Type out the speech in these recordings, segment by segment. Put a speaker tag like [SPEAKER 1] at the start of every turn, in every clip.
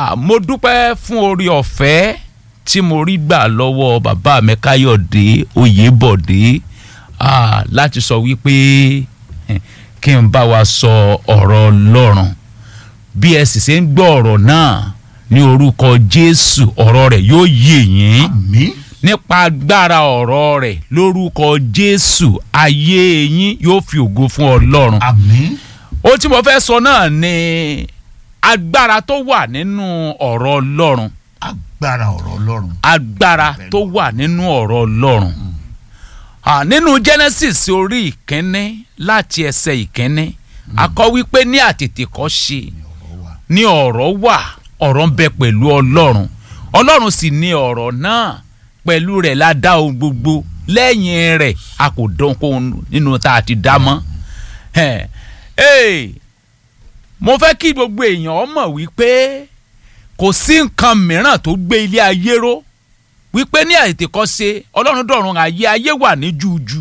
[SPEAKER 1] Ah, mo dúpẹ́ fún orí ọ̀fẹ́ tí mo rí gbà lọ́wọ́ bàbá mi káyọ̀dé oyèbọ̀dé ah, láti sọ wípé eh, kí n bá wa sọ ọ̀rọ̀ ọlọ́run bí ẹ sì ṣe ń gbọ́ ọ̀rọ̀ náà ní orúkọ jésù ọ̀rọ̀ rẹ̀ yóò yé yín
[SPEAKER 2] àmín
[SPEAKER 1] nípa agbára ọ̀rọ̀ rẹ̀ lórúkọ jésù ayé yín yóò fi ògo fún ọlọ́run
[SPEAKER 2] àmín
[SPEAKER 1] ohun tí mo fẹ́ sọ náà ni agbára tó wà nínú ọ̀rọ̀ ọlọ́run
[SPEAKER 2] agbára ọ̀rọ̀ ọlọ́run
[SPEAKER 1] agbára tó wà nínú ọ̀rọ̀ ọlọ́run Ah, nínú genesis orí ìkíní láti ẹsẹ̀ ìkíní a kọ wípé ní àtètèkọ́ṣe ní ọ̀rọ̀ wà ọ̀rọ̀ ń bẹ pẹ̀lú ọlọ́run ọlọ́run sì ní ọ̀rọ̀ náà pẹ̀lú rẹ̀ la dá ohun gbogbo lẹ́yìn rẹ̀ a kò dán ohun nínú tá a ti dá mọ́ Ẹ̀, ẹ̀, mo fẹ́ kí gbogbo èèyàn mọ̀ wípé kò sí nǹkan mìíràn tó gbé ilé ayé ró wípé ní àtètèkọ́ṣe ọlọ́run dọ̀run ayé ayé wà ní jújú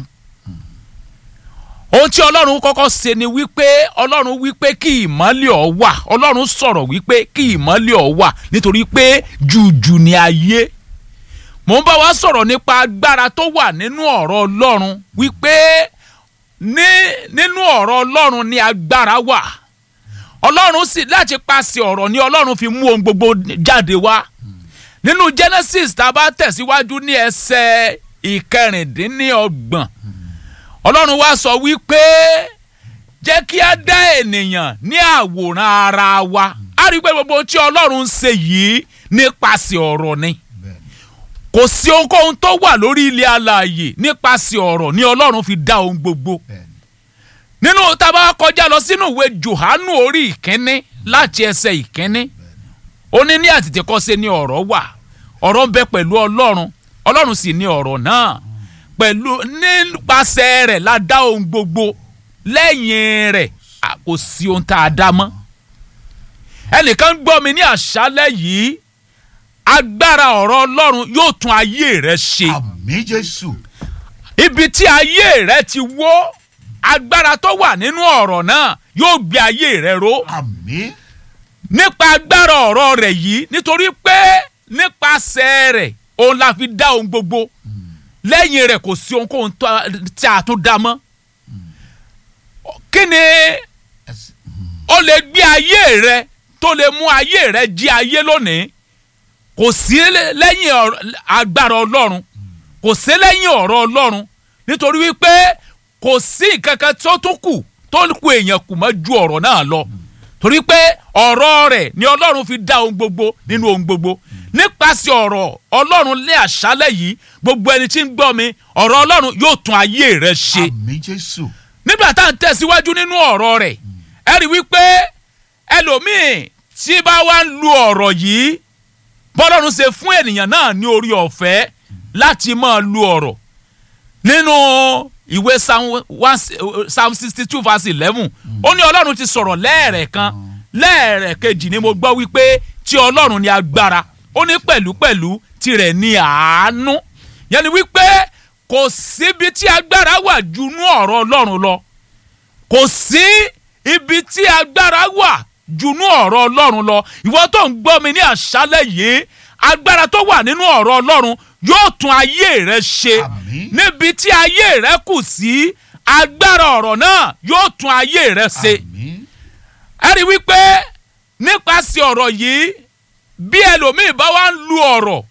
[SPEAKER 1] ohun tí ọlọ́run kọ́kọ́ ṣe ni wípé ọlọ́run wípé kí ìmọ́lẹ̀ ọ̀ wà ọlọ́run sọ̀rọ̀ wípé kí ìmọ́lẹ̀ ọ̀ wà nítorí pé jújú ni ayé mò ń bá wa sọ̀rọ̀ nípa agbára tó wà nínú ọ̀rọ̀ ọlọ́run wípé ní nínú ọ̀rọ̀ ọlọ́run ni agbára wà ọlọ́run sì láti paṣẹ ọ̀rọ̀ ni ọlọ́run fi mú ohun gbogbo jáde wá nínú genesis tá a bá tẹ̀síwájú ní ẹsẹ̀ ìkẹrìndínlọ́gbọ̀n ọlọ́run wá sọ wípé jẹ́ kí a dá ènìyàn ní àwòrán ara wa a rí i pé gbogbo ohun tí ọlọ́run ń ṣe yìí nípasẹ̀ ọ̀rọ̀ ni kò sí ohunkóhun tó wà lórí ilẹ̀ alààyè nípasẹ̀ ọ̀rọ̀ ni ọlọ́run fi dá ohun gbogbo
[SPEAKER 2] bẹ́ẹ̀ni
[SPEAKER 1] nínú tá a bá kọjá lọ sínú ìwé johannu orí ìkíní láti ẹsẹ̀ ìkíní ó ní ní àtètèkọ́ṣe ni ọ̀rọ̀ wà ọ̀rọ̀ ń bẹ pẹ̀lú ọlọ́run ọlọ́run sì ni ọ̀rọ̀ náà pẹ̀lú nípasẹ̀ rẹ̀ la dá ohun gbogbo lẹ́yìn rẹ̀ a kò sí ohun tá a dá mọ́ ẹnìkan gbọ́ mi ní àṣálẹ́ yìí agbára ọ̀rọ̀ ọlọ́run yóò tún ayé rẹ ṣe
[SPEAKER 2] àmín jésù
[SPEAKER 1] ibi tí ayé rẹ ti wó agbára tó wà nínú ọ̀rọ̀ náà yóò gbé ayé rẹ ró
[SPEAKER 2] àmín
[SPEAKER 1] nípa agbára ọ̀rọ̀ rẹ̀ yìí nítorí pé nípasẹ̀ rẹ̀ òun la fi dá ohun gbogbo lẹ́yìn rẹ̀ kò sí ohunkóhun tó- tí a tún dá mọ́ kí ni
[SPEAKER 2] ẹsẹ̀
[SPEAKER 1] ó lè gbé ayé rẹ tó lè mú ayé rẹ jí ayé lónìí kò sí lẹ́- lẹ́yìn ọ̀rọ̀- agbára ọlọ́run kò sí lẹ́yìn ọ̀rọ̀ ọlọ́run nítorí wípé kò sí nǹkan kan tó tún kù tó kù èèyàn kù mọ́ ju ọ̀rọ̀ náà lọ torí pé ọ̀rọ̀ rẹ̀ ni ọlọ́run fi dá ohun gbogbo nínú ohun gbogbo nípasẹ̀ ọ̀rọ̀ ọlọ́run lé àṣálẹ̀ yìí gbogbo ẹni tí ń gbọ́ mi ọ̀rọ̀ ọlọ́run yóò tún ayé rẹ ṣe
[SPEAKER 2] àmín jésù
[SPEAKER 1] nígbà tá à ń tẹ̀síwájú nínú ọ̀rọ̀ rẹ̀ ẹ rí i wípé ẹlòmíì tí bá wá ń lu ọ̀rọ̀ yìí bọ́lọ́run ṣe fún ènìyàn náà ní orí ọ̀fẹ́ láti máa lu ọ̀rọ̀ nínú ìwé Psalm one- Psalm sixty two verse eleven ó ní ọlọ́run ti sọ̀rọ̀ lẹ́ẹ̀rẹ̀kan lẹ́ẹ̀rẹ̀kejì ni mo gbọ́ wípé tí ọlọ́run ní agbára ó ní pẹ̀lúpẹ̀lú tirẹ̀ ní àánú yẹn ni wípé kò síbi tí agbára wà ju inú ọ̀rọ̀ ọlọ́run lọ kò sí ibi tí agbára wà junú ọ̀rọ̀ ọlọ́run lọ ìwọ tó ń gbọ́ mi ní àṣálẹ̀ yìí agbára tó wà nínú ọ̀rọ̀ ọlọ́run yóò tún ayé rẹ ṣe
[SPEAKER 2] Àmín.
[SPEAKER 1] níbi tí ayé rẹ kù sí agbára ọ̀rọ̀ náà yóò tún ayé rẹ ṣe
[SPEAKER 2] àmín
[SPEAKER 1] ẹ rí i wípé nípasẹ̀ ọ̀rọ̀ yìí bí ẹlòmíì bá wá ń lu ọ̀rọ̀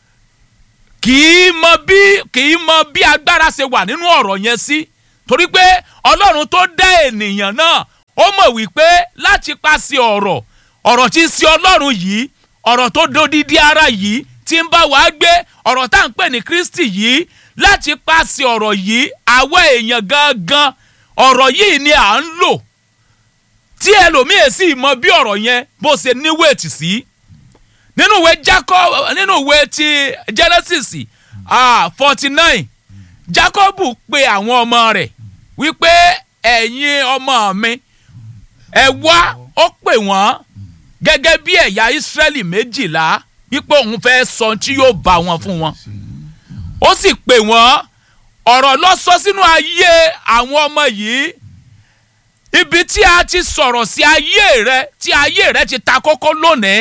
[SPEAKER 1] kì í mọ bí kì í mọ bí agbára ṣe wà nínú ọ̀rọ̀ yẹn sí torí pé ọlọ́run tó dá ènìyàn náà ó mọ̀ wípé láti pàṣẹ ọ̀rọ̀ ọ̀rọ̀ tí ń ṣe ọlọ́run yìí ọ̀rọ̀ tó dodidi ara yìí tí ń bá wa gbé ọ̀rọ̀ tá à ń pè ní kristi yìí láti pàṣẹ ọ̀rọ̀ yìí àwa èèyàn gangan ọ̀rọ̀ yìí ni à ń lò tí ẹlòmíì sì mọ bí ọ̀rọ̀ yẹn bó ṣe ní wéètì sí nínú ìwé jacob nínú ìwé ti genesis forty nine jacob pe àwọn ọmọ rẹ̀ wípé ẹ̀yin ọmọ mi ẹ wá ó pè wọ́n gẹ́gẹ́ bí ẹ̀yà israẹli méjìlá wípé òun fẹ́ sọ tí yóò bá wọn fún wọn ó sì pè wọ́n ọ̀rọ̀ ló sọ sínú ayé àwọn ọmọ yìí ibi tí a ti sọ̀rọ̀ sí ayé rẹ tí ayé rẹ ti ta kókó lónìí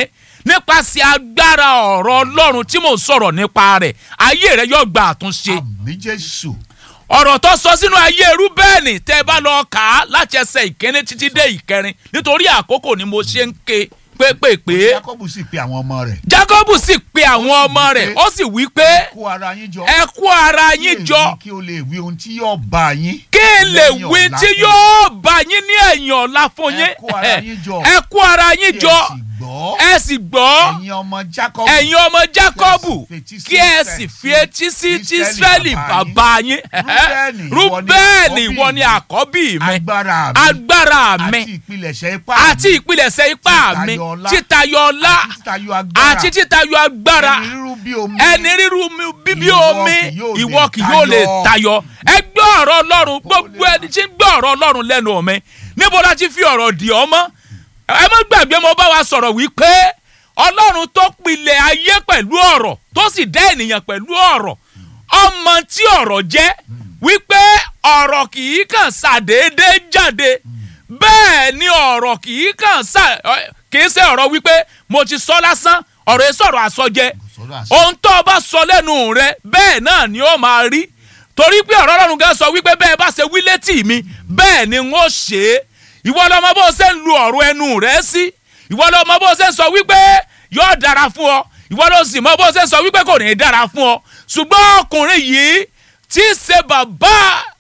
[SPEAKER 1] nípasẹ̀ agbára ọ̀rọ̀ ọlọ́run tí mò ń sọ̀rọ̀ nípa rẹ̀ ayé rẹ yóò gba àtúnṣe
[SPEAKER 2] àmì jésù
[SPEAKER 1] ọ̀rọ̀ tó sọ sínú ayé rúbẹ́ẹ̀nì tẹ́ ẹ bá lọ kà á láti ẹsẹ̀ ìkíní títí dé ìkẹrin nítorí àkókò ni mo ṣe ń ké pépèpé
[SPEAKER 2] jacob sì pe àwọn ọmọ rẹ̀
[SPEAKER 1] jacob sì pe àwọn ọmọ rẹ̀ ó sì wí pé
[SPEAKER 2] kó ara yín jọ
[SPEAKER 1] ẹ kó ara yín
[SPEAKER 2] kí
[SPEAKER 1] jọ
[SPEAKER 2] èyí kí o lè wí ohun tí yóò bá yín
[SPEAKER 1] kí n lè
[SPEAKER 2] lẹ́yìn
[SPEAKER 1] wí
[SPEAKER 2] ọ̀la
[SPEAKER 1] tí
[SPEAKER 2] fún
[SPEAKER 1] yóò bá yín ní ẹ̀yìn ọ̀la fún
[SPEAKER 2] Ẹ
[SPEAKER 1] yín
[SPEAKER 2] kó ara yín jọ.
[SPEAKER 1] ẹ kó ara yín
[SPEAKER 2] Kí ẹ
[SPEAKER 1] jọ
[SPEAKER 2] sì gbọ́
[SPEAKER 1] ẹ sì gbọ́
[SPEAKER 2] ẹ̀yin ọmọ jacob
[SPEAKER 1] ẹ̀yin ọmọ jákọ́bù
[SPEAKER 2] fetí sí
[SPEAKER 1] kí ẹ
[SPEAKER 2] Ísírẹ́lì,
[SPEAKER 1] sì fi etí sí ti
[SPEAKER 2] Ísírẹ́lì
[SPEAKER 1] Ísírẹ́lì
[SPEAKER 2] bàbá
[SPEAKER 1] bàbá yín
[SPEAKER 2] Rúbẹ́nì,
[SPEAKER 1] rúbẹ́ẹ̀nì
[SPEAKER 2] ìwọ
[SPEAKER 1] ìwọ
[SPEAKER 2] ni
[SPEAKER 1] ni àkọ́bí mi
[SPEAKER 2] agbára mi
[SPEAKER 1] agbára mi
[SPEAKER 2] àti ìpilẹ̀ṣẹ̀ ipá
[SPEAKER 1] àti ìpilẹ̀ṣẹ̀ ipá mi
[SPEAKER 2] Títayọ ọlá.
[SPEAKER 1] títayọ ọlá
[SPEAKER 2] àti títayọ agbára
[SPEAKER 1] àti títayọ agbára
[SPEAKER 2] ẹni rírú bí omi
[SPEAKER 1] ẹni ríru mi bíbí
[SPEAKER 2] Ìwọ
[SPEAKER 1] omi
[SPEAKER 2] kì yóò
[SPEAKER 1] ìwọ
[SPEAKER 2] lè
[SPEAKER 1] kì yóò lè
[SPEAKER 2] tayọ.
[SPEAKER 1] tayọ ẹ gbọ́ ọ̀rọ̀ ọlọ́run gbogbo ẹni tí ń gbọ́ ọ̀rọ̀ ọlọ́run lẹ́nu mi níbo la ti fi ọ̀rọ̀ dì ọ́ mọ́ ẹ má gbàgbé mo bá wa sọ̀rọ̀ wípé ọlọ́run tó pilẹ̀ ayé pẹ̀lú ọ̀rọ̀ tó sì dá ènìyàn pẹ̀lú ọ̀rọ̀ ọmọ tí ọ̀rọ̀ jẹ́ wípé ọ̀rọ̀ kì í kàn ṣàdédé jáde bẹ́ẹ̀ ni ọ̀rọ̀ kì í kàn ṣà kì í ṣe ọ̀rọ̀ wípé mo ti sọ lásán ọ̀rọ̀ yìí sọ̀rọ̀ àsọjẹ
[SPEAKER 2] sọ̀rọ̀ àṣẹ.
[SPEAKER 1] ohun tó o bá sọ lẹ́nu rẹ bẹ́ẹ̀ náà ni ó máa rí torí pé ọ̀rọ̀ ọlọ́run gan sọ wípé bẹ́ẹ̀ bá ṣe wí létí mi bẹ́ẹ̀ ni n ó ṣe é ìwọ lọmọ bó ṣe ń lu ọ̀rọ̀ ẹnu rẹ sí ìwọ lọmọ bó ṣe ń sọ wípé yóò dára fún ọ ìwọ ló sì mọ bó ṣe ń sọ wípé kò ní í dára fún ọ ṣùgbọ́n ọkùnrin yìí tí í ṣe bàbá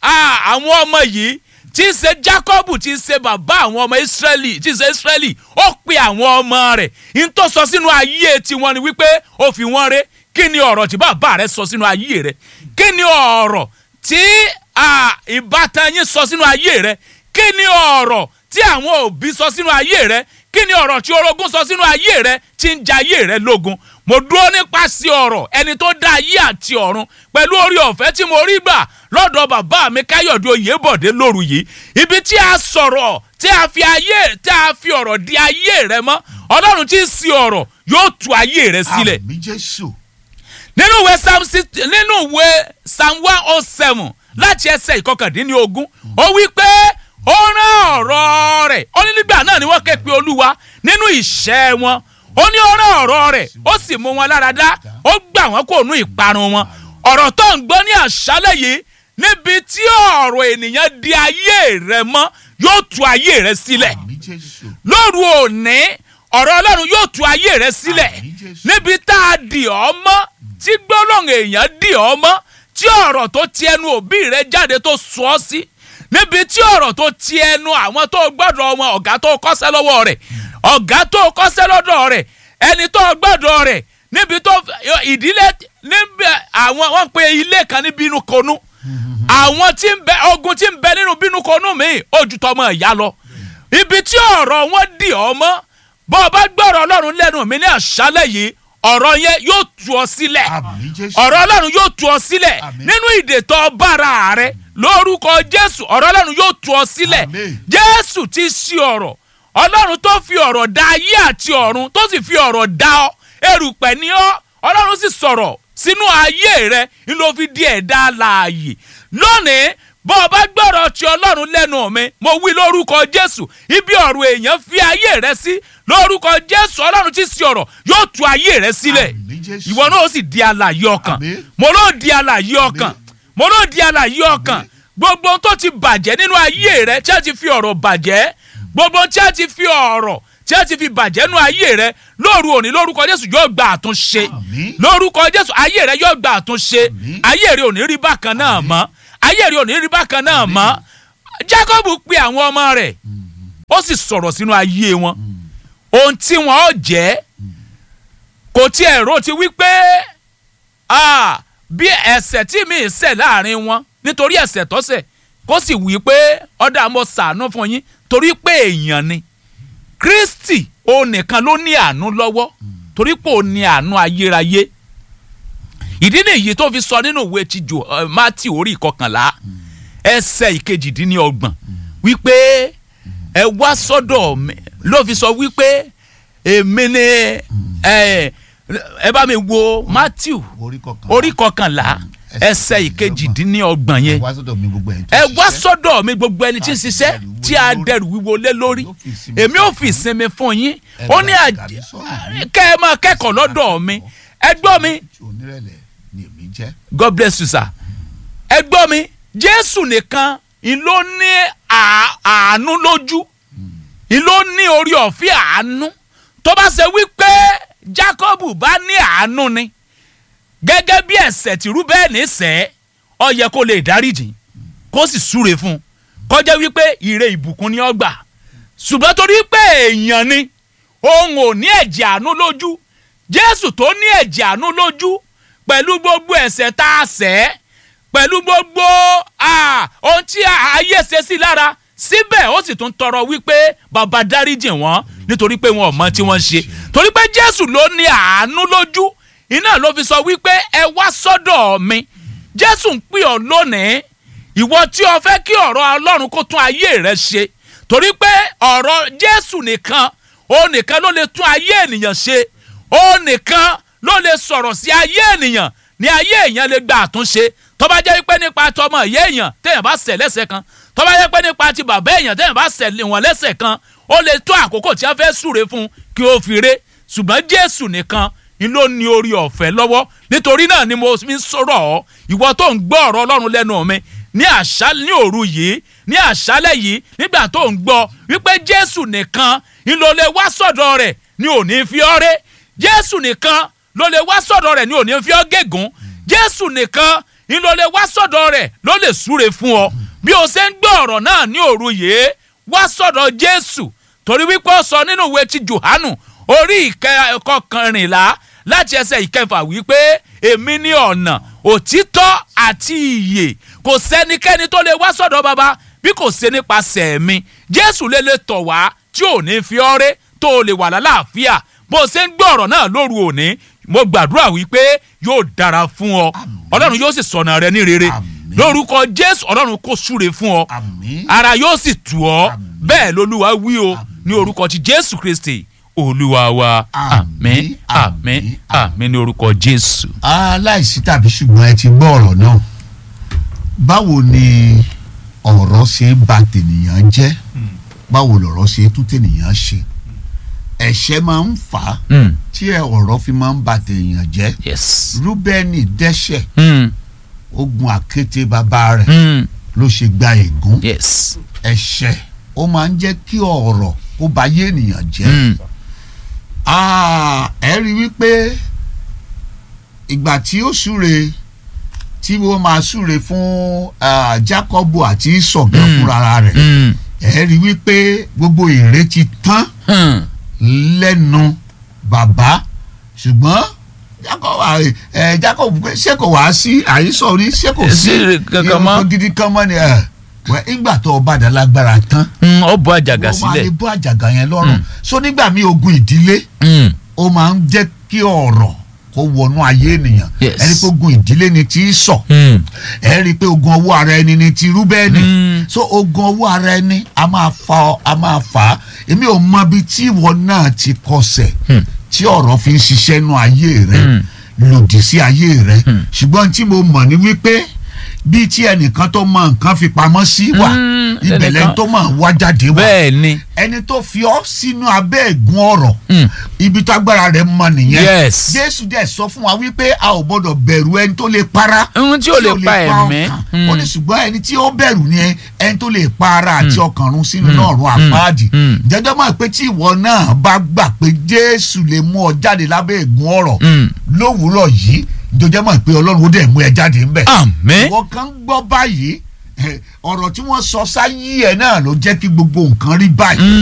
[SPEAKER 1] à, àwọn ọmọ yìí tí í ṣe Jákọ́bù tí í ṣe bàbá àwọn ọmọ Ísírẹ́lì tí í ṣe Ísírẹ́lì ó pe àwọn ọmọ rẹ̀ n tó sọ sínú ayé tiwọn ni wípé ó fi wọ́n ré kí ni ọ̀rọ̀ tí bàbá rẹ̀ sọ sínú ayé rẹ̀ kí ni ọ̀rọ̀ tí à, ìbátan yín sọ sínú ayé rẹ̀ kí ni ọ̀rọ̀ tí àwọn òbí sọ sínú ayé rẹ̀ kí ni ọ̀rọ̀ tí orogún sọ sínú ayé rẹ̀ tí ń ja ayé rẹ̀ lógun mo dúró nípasẹ̀ ọ̀rọ̀ ẹni tó dá ayé àti ọ̀run pẹ̀lú orí ọ̀fẹ́ tí mo rí gbà lọ́dọ̀ bàbá mi káyọ̀dé oyèbọ̀dé lóru yìí ibi tí a sọ̀rọ̀ tí a fi ayé tí a fi ọ̀rọ̀ di ayé rẹ mọ́ ọlọ́run tí ń sin ọ̀rọ̀ yóò tú ayé rẹ sílẹ̀
[SPEAKER 2] àmì jésù
[SPEAKER 1] nínú ìwé psalm six- nínú ìwé psalm one oh seven láti ẹsẹ̀ ìkọkàndínlógún ó wí pé ó rán ọ̀rọ̀ rẹ̀ ó ní nígbà náà ni wọ́n ké pe olúwa nínú ìṣẹ́ wọn ó ní ó rán ọ̀rọ̀ rẹ̀ ó sì mú wọn lára dá ó gbà wọ́n kó nú ìparun wọn ọ̀rọ̀ tó ń gbọ́ ní àṣálẹ̀ yìí níbi tí ọ̀rọ̀ ènìyàn di ayé rẹ mọ́ yóò tú ayé rẹ sílẹ̀
[SPEAKER 2] àmì jésù
[SPEAKER 1] lóru òní ọ̀rọ̀ ọlọ́run yóò tú ayé rẹ sílẹ̀
[SPEAKER 2] Àmín Jésù.
[SPEAKER 1] níbi tá a dì ọ́ mọ́ tí gbólóhùn èèyàn dì ọ́ mọ́ tí ọ̀rọ̀ tó ti ẹnu òbí rẹ jáde tó sọ ọ́ sí níbi tí ọ̀rọ̀ tó ti ẹnu àwọn tó gbọ́dọ̀ wọn ọ̀gá tó kọ́ṣẹ́ lọ́wọ́ rẹ̀ ọ̀gá tó kọ́ṣẹ́ lọ́dọ̀ rẹ̀ ẹni tó gbọ́dọ̀ rẹ̀ níbi tó ìdílé níbi àwọn wọ́n pe ilé kan ní bínú konú àwọn tí ń bẹ ogun tí ń bẹ nínú bínú konú mi ojú tọmọ ìyá lọ ibi tí ọ̀rọ̀ wọn dì ọ́ mọ́ bọ́ ọ bá gbọ́rọ̀ ọlọ́run lẹ́nu mi ní àṣálẹ̀ yìí ọ̀rọ̀ yẹn yóò tú ọ sílẹ̀
[SPEAKER 2] àmì jésù
[SPEAKER 1] ọ̀rọ̀ ọlọ́run yóò tú ọ sílẹ̀
[SPEAKER 2] Àmín.
[SPEAKER 1] nínú ìdètò bára rẹ lórúkọ jésù ọ̀rọ̀ ọlọ́run yóò tú ọ sílẹ̀
[SPEAKER 2] Àmín.
[SPEAKER 1] jésù ti ṣí ọ̀rọ̀ ọlọ́run tó fi ọ̀rọ̀ dá ayé àti ọ̀run tó sì fi ọ̀rọ̀ dá ọ erùpẹ̀ ni ọ́ ọlọ́run sì sọ̀rọ̀ sínú ayé rẹ ni ló fi di ẹ̀dá alààyè lónìí bọ́ ọ bá gbọ́rọ̀ ti ọlọ́run lẹ́nu mi mo wí lórúkọ jésù ibi ọ̀rọ̀ èèyàn fi ayé rẹ sí lórúkọ jésù ọlọ́run ti ṣí ọ̀rọ̀ yóò tú ayé rẹ sílẹ̀
[SPEAKER 2] àmì jésù
[SPEAKER 1] ìwọ náà ó sì di alààyè ọkàn
[SPEAKER 2] Àmín.
[SPEAKER 1] mo ló di alààyè ọkàn mo ló di alààyè ọkàn gbogbo ohun tó ti bàjẹ́ nínú ayé rẹ tí a ti fi ọ̀rọ̀ bàjẹ́ gbogbo ohun tí a ti fi ọ̀rọ̀ tí a ti fi bàjẹ́ nínú ayé rẹ lóru òní lórúkọ jésù yóò gba àtúnṣe
[SPEAKER 2] Àmín.
[SPEAKER 1] lórúkọ jésù ayé rẹ yóò gba àtúnṣe
[SPEAKER 2] Àmín.
[SPEAKER 1] ayé rẹ ò ní rí bákan náà mọ́ ayé rẹ ò ní rí bákan náà mọ́ jacob pe àwọn ọmọ rẹ̀ ó sì sọ̀rọ̀ sínú ayé wọn ohun tí wọn ó jẹ́ kò tiẹ̀ rò ti wí pé ah, bí ẹ̀ṣẹ̀ tí mi ṣẹ̀ láàrin wọn nítorí ẹ̀ṣẹ̀ tó ṣẹ̀ kó sì wí pé ọ̀dà mo ṣàánú fún yín torí pé èèyàn ni kristi òun nìkan ló ní àánú lọ́wọ́ torí pé òun ní àánú ayérayé ìdí nìyí tó fi sọ nínú ìwé ti jò ẹ, mátì orí ìkọkànlá ẹsẹ̀ ìkejìdínlọ́gbọ̀n wípé ẹ wá sọ́dọ̀ mi ló fi sọ wípé èmi ni ẹ ẹ bá mi wo matthew
[SPEAKER 2] orí kọkàn
[SPEAKER 1] orí kọkànlá ẹsẹ̀ ìkejìdínlọ́gbọ̀n
[SPEAKER 2] ẹ
[SPEAKER 1] yẹn
[SPEAKER 2] wá sọ́dọ̀ mi gbogbo ẹ̀yin tó
[SPEAKER 1] ẹ wá
[SPEAKER 2] ṣiṣẹ́.
[SPEAKER 1] sọ́dọ̀ mi gbogbo ẹni tí ń ṣiṣẹ́ tí a dẹrù wíwo lé lórí èmi ò fi ìsinmi fún yín ó ní àjẹ kẹ́ ẹ máa kẹ́kọ̀ọ́ lọ́dọ̀ mi ẹ gbọ́ mi
[SPEAKER 2] tí onírẹ̀lẹ̀ ni èmi jẹ́.
[SPEAKER 1] god bless you sir ẹ gbọ́ mi jésù nìkan ń ló ní à- àánú lójú ń ló ní orí ọ̀fẹ́ àánú tó bá ṣe wípé jacob bá ní àánú ni gẹ́gẹ́ bí ẹ̀ṣẹ̀ tí rúbẹ́ẹ̀nì ṣẹ̀ ó yẹ kó lè dáríjì kó sì súre fún un kọjá wípé ire ìbùkún ni ó gbà ṣùgbọ́n torí pé èèyàn ni òun ò ní ẹ̀jẹ̀ àánú lójú jésù tó ní ẹ̀jẹ̀ àánú lójú pẹ̀lú gbogbo ẹ̀ṣẹ̀ tá a ṣẹ̀ pẹ̀lú gbogbo ah, ohun tí ayé ṣe sí lára síbẹ̀ ó sì tún tọrọ wípé bàbá dáríjì wọ́n nítorí pé wọn ò mọ tí wọ́n ń ṣe torí pé jésù ló ní àánú lójú iná ló fi sọ wípé ẹ wá sọ́dọ̀ mi jésù ń pè ọ́ lónìí ìwọ tí o fẹ́ kí ọ̀rọ̀ ọlọ́run kó tún ayé rẹ ṣe torí pé ọ̀rọ̀ jésù nìkan ó nìkan ló lè tún ayé ènìyàn ṣe ó nìkan ló lè sọ̀rọ̀ sí ayé ènìyàn ní ayé èèyàn lè gba àtúnṣe tó bá jẹ́ pé nípa tọmọ ìyá èèyàn téèyàn bá ṣẹ̀ lẹ́sẹ̀ kan tó bá jẹ́ pé nípa ti bàbá èèyàn téèyàn bá ṣẹ̀ wọ́n lẹ́sẹ̀ kan ó lè tó àkókò tí wọ́n fẹ́ súre fún un kí ó fi ré ṣùgbọ́n jésù nìkan ni ló ní orí ọ̀fẹ́ lọ́wọ́ nítorí náà ni mo fi ń sọ̀rọ̀ ọ́ ìwọ tó ń gbọ́ ọ̀rọ̀ ọlọ́run lẹ́nu mi ní àṣálẹ́ ní òru yìí ní àṣálẹ́ yìí nígbà tó ń gbọ́ wípé jésù nìkan ni ló lè wá sọ̀dọ̀ rẹ̀ ni ò ní fi ọ́ ré jésù nìkan ló lè wá sọ̀dọ̀ rẹ̀ ni ò ní fi ọ́ gégùn jésù nìkan ni ló lè wá sọ̀dọ̀ rẹ̀ ló lè súre fún ọ bí o ṣe ń gbọ́ ọ̀rọ̀ náà ní òru yìí wá sọ̀dọ̀ jésù torí wípé ó sọ nínú ìwé ti johanu orí ìkọkànrìnlá láti ẹsẹ̀ ìkẹfà wípé èmi ní ọ̀nà òtítọ́ àti ìyè kò sẹ́nikẹ́ni tó lè wá sọ̀dọ̀ baba bí kò ṣe nípasẹ̀ mi jésù lè lè tọ̀ wá tí ò ní fi ọ́ ré tó o lè wà lálàáfíà bó o ṣe ń gbọ́ ọ̀rọ̀ náà lóru òní mo gbàdúrà wípé yóò dára fún ọ ọlọ́run yóò sì sọ̀nà rẹ ní rere
[SPEAKER 2] Àmín.
[SPEAKER 1] lórúkọ jésù ọlọ́run kò súre fún ọ
[SPEAKER 2] àmín.
[SPEAKER 1] ara yóò sì tù ọ́
[SPEAKER 2] Àmín.
[SPEAKER 1] bẹ́ẹ̀ lolúwa wí o ní orúkọ ti jésù kristi olúwa wa àmín
[SPEAKER 2] Àmín,
[SPEAKER 1] àmín
[SPEAKER 2] àmín,
[SPEAKER 1] àmín ní orúkọ jésù.
[SPEAKER 2] aláìsí tàbí ṣùgbọ́n ẹ ti gbọ́ ọ̀rọ̀ náà báwo ni ọ̀rọ̀ ṣe ń ba tènìyàn jẹ́ báwo lọ̀rọ̀ ṣe tún tènìyàn ṣe ẹ̀ṣẹ̀ máa ń fà á
[SPEAKER 1] Mm.
[SPEAKER 2] tí ẹ ọ̀rọ̀ fi máa ń ba tènìyàn jẹ́
[SPEAKER 1] yes.
[SPEAKER 2] rúbẹ́nì dẹ́ṣẹ̀
[SPEAKER 1] Mm.
[SPEAKER 2] ogun àkété bàbá rẹ̀
[SPEAKER 1] Mm.
[SPEAKER 2] ló ṣe gba ègún
[SPEAKER 1] yes.
[SPEAKER 2] ẹ̀ṣẹ̀ ó máa ń jẹ́ kí ọ̀rọ̀ kó ba yé ènìyàn jẹ́
[SPEAKER 1] Mm.
[SPEAKER 2] Ah, ẹ rí i wípé ìgbà tí ó súre tí wọ́n máa súre fún ah, Jákọ́bù àti ìsọ̀gán
[SPEAKER 1] Mm.
[SPEAKER 2] fúnra rẹ̀
[SPEAKER 1] Mm.
[SPEAKER 2] ẹ rí i wípé gbogbo ère ti tán
[SPEAKER 1] Mm.
[SPEAKER 2] lẹ́nu bàbá ṣùgbọ́n Jákọ́bù à- ẹ, Jákọ́bù pé ṣé kò wá sí àyísọ̀rí ṣé kò sí
[SPEAKER 1] Sí ire kankan mọ́.
[SPEAKER 2] irun gidi kan mọ́ ni ẹ̀ wẹ́ ìgbà tó o bá dà lágbára tán
[SPEAKER 1] Mm. ó bọ́ àjàgà
[SPEAKER 2] wọ́n máa lè
[SPEAKER 1] sílẹ̀.
[SPEAKER 2] bọ́ àjàgà yẹn lọ́rùn
[SPEAKER 1] Mm.
[SPEAKER 2] so nígbà míì ogun ìdílé
[SPEAKER 1] Mm.
[SPEAKER 2] ó máa ń jẹ́ kí ọ̀rọ̀ kó wọnú ayé ènìyàn
[SPEAKER 1] Yes.
[SPEAKER 2] ẹni pé ogun ìdílé ni tí í sọ
[SPEAKER 1] Mm.
[SPEAKER 2] ẹ rí i pé ogun ọwọ́ ara ẹni ni ti rúbẹ́ẹ̀nì
[SPEAKER 1] Mm.
[SPEAKER 2] so ogun ọwọ́ ara ẹni a máa fa a máa fà á èmi ò mọ ibi tí ìwọ náà ti kọsẹ̀
[SPEAKER 1] Mm.
[SPEAKER 2] tí ọ̀rọ̀ fi ń ṣiṣẹ́ nú ayé rẹ
[SPEAKER 1] Mm.
[SPEAKER 2] lòdì sí ayé rẹ
[SPEAKER 1] Mm.
[SPEAKER 2] ṣùgbọ́n tí mo mọ̀ ni wípé bí tí ẹnìkan tó mọ nǹkan fi pamọ́ sí wà
[SPEAKER 1] Mm,
[SPEAKER 2] ìbẹ̀lẹ̀
[SPEAKER 1] ẹnìkan-
[SPEAKER 2] tó mọ̀ wá jáde wà
[SPEAKER 1] bẹ́ẹ̀ ni.
[SPEAKER 2] ẹni tó fi ọ́ sínú abẹ́ ẹ̀gún ọ̀rọ̀
[SPEAKER 1] Mm.
[SPEAKER 2] ibi tó agbára rẹ̀ mọ nìyẹn
[SPEAKER 1] yes.
[SPEAKER 2] jésù dẹ̀ sọ fún wa wípé a ò gbọ́dọ̀ bẹ̀rù ẹni tó lè para
[SPEAKER 1] ohun tí ò lè pa ẹ̀mí.
[SPEAKER 2] ọkàn ó ní ṣùgbọ́n ẹni tí ó bẹ̀rù ni ẹni tó lè pa ara àti ọkàn run sínú
[SPEAKER 1] Mm.
[SPEAKER 2] náà run àpáàdì
[SPEAKER 1] Mm.
[SPEAKER 2] jẹjọ́ mọ̀ pé tí ìwọ náà bá gbà pé jésù lè mú ọ jáde lábẹ́ ẹ̀gún ọ̀rọ̀
[SPEAKER 1] Mm.
[SPEAKER 2] lówùúrọ̀ yìí jọjọ́ mọ̀ pé ọlọ́run ó dẹ̀ mú ẹ jáde ńbẹ̀
[SPEAKER 1] àmín.
[SPEAKER 2] ìwọ kan gbọ́ báyìí eh, ọ̀rọ̀ tí wọ́n sọ sáyé ẹ̀ náà ló jẹ́ kí gbogbo nǹkan rí báyìí